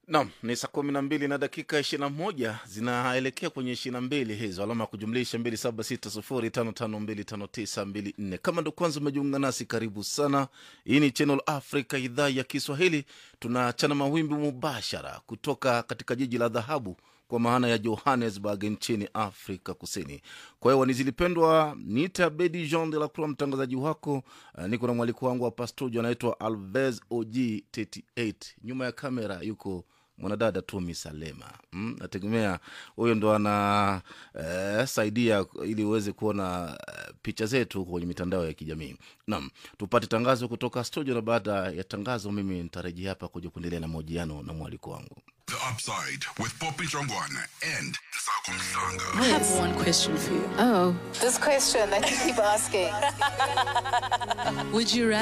Nam ni saa kumi na mbili na dakika ishirini na moja zinaelekea kwenye ishirini na mbili hizo, alama ya kujumlisha mbili saba sita sufuri tano tano mbili tano tisa mbili nne. Kama ndo kwanza umejiunga nasi, karibu sana. Hii ni Channel Africa, idhaa ya Kiswahili. Tunachana mawimbi mubashara kutoka katika jiji la dhahabu kwa maana ya Johannesburg nchini Afrika Kusini. Kwa hiyo wanizilipendwa, niita Bedi Jean de la Croix, mtangazaji wako. Uh, niko na mwaliko wangu hapa studio, anaitwa Alves OG 38 nyuma ya kamera yuko mwanadada Tumi Salema. Mm, nategemea huyo ndo ana eh, saidia ili uweze kuona eh, picha zetu kwenye mitandao ya kijamii. Naam, tupate tangazo kutoka studio, na baada ya tangazo mimi nitarejea hapa kuja kuendelea na mahojiano na mwaliko wangu. The Upside with Poppy Jongwana and Sako Msanga. I have one question for you. Oh. This question that you keep asking. Would you rather